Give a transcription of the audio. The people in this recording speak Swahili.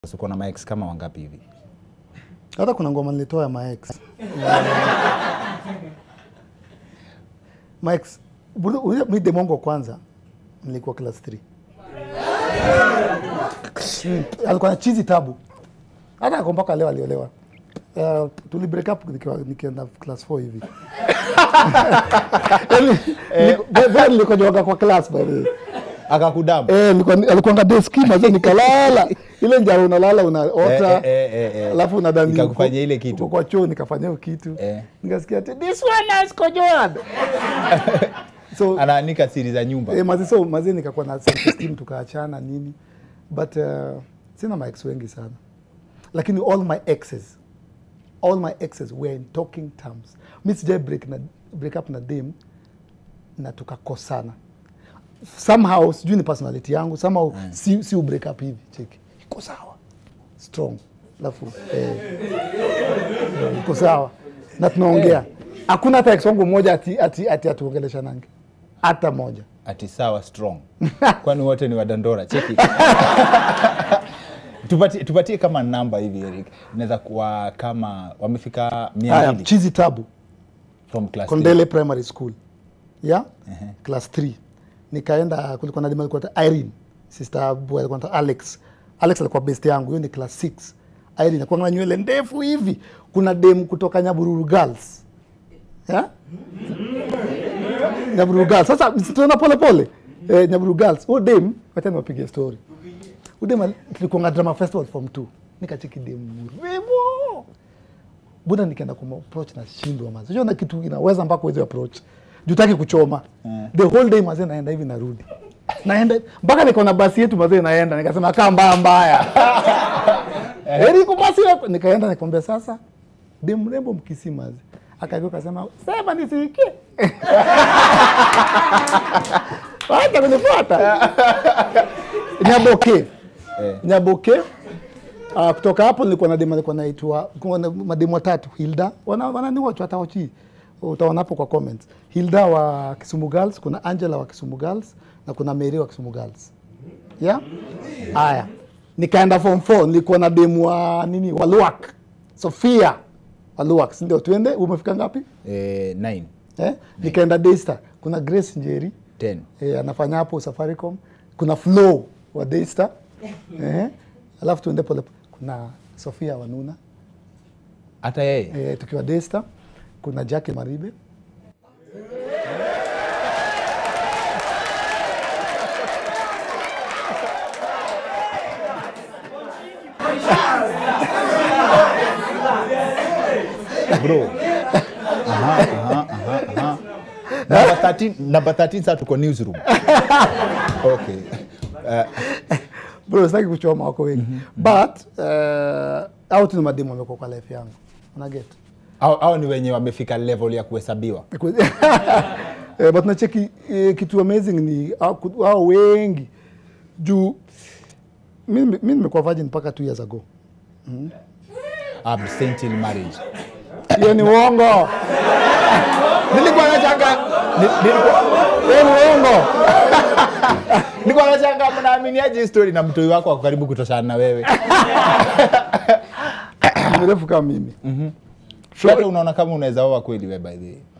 Sasa uko na maex kama wangapi hivi? hata kuna ngoma nilitoa ya maex maex bro, mi demongo kwanza nilikuwa class 3 Mm, alikuwa na chizi tabu hata ako mpaka leo aliolewa Uh, tuli break up nikiwa nikienda class 4 hivi Yaani, niko- vile nilikojoga kwa class by the way. Akakudamu. Eh, nilikuwa- alikuanga deski maze nikalala ile njaro unalala unaota Eh, eh, eh, eh. alafu unadhani Ikakufanyia uko- ile kitu. uko kwa choo nikafanya hiyo kitu Eh. nikasikia ati this one has kojoad so Anaanika siri za nyumba. eh, mazi so mazi nikakuwa na self esteem tukaachana nini but uh, sina ma ex wengi sana lakini all my exes all my exes were in talking terms mi sijai break, na, break up na dem na tukakosana somehow sijui ni personality yangu somehow si, si break up hivi cheki iko sawa strong alafu eh, eh, iko sawa na tunaongea hakuna hata ex wangu mmoja ati, ati, ati atuongeleshanange hata moja Ati sawa strong. Kwani wote ni wadandora. Cheki. tupatie, tupatie kama namba hivi Eric. Inaweza kuwa kama wamefika haya 200 chizi tabu from class Kondele Primary School ya class 3 nikaenda, kulikuwa na demu alikuwa anaitwa Irene, sister boy alikuwa anaitwa Alex. Alex alikuwa best yangu, hiyo ni class 6. Irene alikuwa na nywele ndefu hivi. Kuna demu kutoka Nyabururu Girls ya Nyabururu Girls. Sasa tunaenda pole pole eh, Nyabururu Girls. Huyo demu, wacha niwapige story. Huyo demu tulikuwa drama festival form 2. Nikacheki demu mrembo buda nikienda kuma approach na shindwa mazi unajua na kitu inaweza mpaka uweze approach jutaki kuchoma the whole day mazee naenda hivi narudi naenda mpaka niko na basi yetu mazee naenda nikasema kaa mbaya mbaya heri iko basi yako nikaenda nikamwambia sasa de mrembo mkisi mazi akageuka akasema sema nisikie wacha kunifuata nyaboke nyaboke Uh, kutoka hapo nilikuwa na demu alikuwa naitwa kulikuwa na mademu watatu Hilda wana wananiwatch watawachi utaona hapo kwa comments Hilda wa Kisumu Girls kuna Angela wa Kisumu Girls na kuna Mary wa Kisumu Girls yeah haya nikaenda form 4 nilikuwa na demu wa nini wa Luak Sofia wa Luak si ndio tuende umefika ngapi eh, 9 eh nikaenda Daystar kuna Grace Njeri 10 eh, anafanya hapo Safaricom. Kuna Flow wa Daystar eh, alafu tuende pole. Kuna Sofia Wanuna hata yeye eh, tukiwa Daystar. Kuna Jackie Maribe bro aha, aha, aha, aha. Number 13 number 13 sasa tuko newsroom okay uh, bro, sitaki kuchoma wako wengi but uh, au tu ni mademu wamekuwa kwa life yangu una get au, au ni wenye wamefika level ya kuhesabiwa eh, but nacheki eh, kitu amazing ni hao ku- hao wengi juu mi mi nimekuwa virgin mpaka two years ago abstain till marriage hiyo ni uongo nilikuwa nachanga ni- nilikuwa hiyo ni uongo nilikuwa nachanga mnaaminiaje hii story na mtoi wako wako karibu kutoshana na wewe mrefu kama mimi so, hata unaona kama unaweza oa kweli we by the way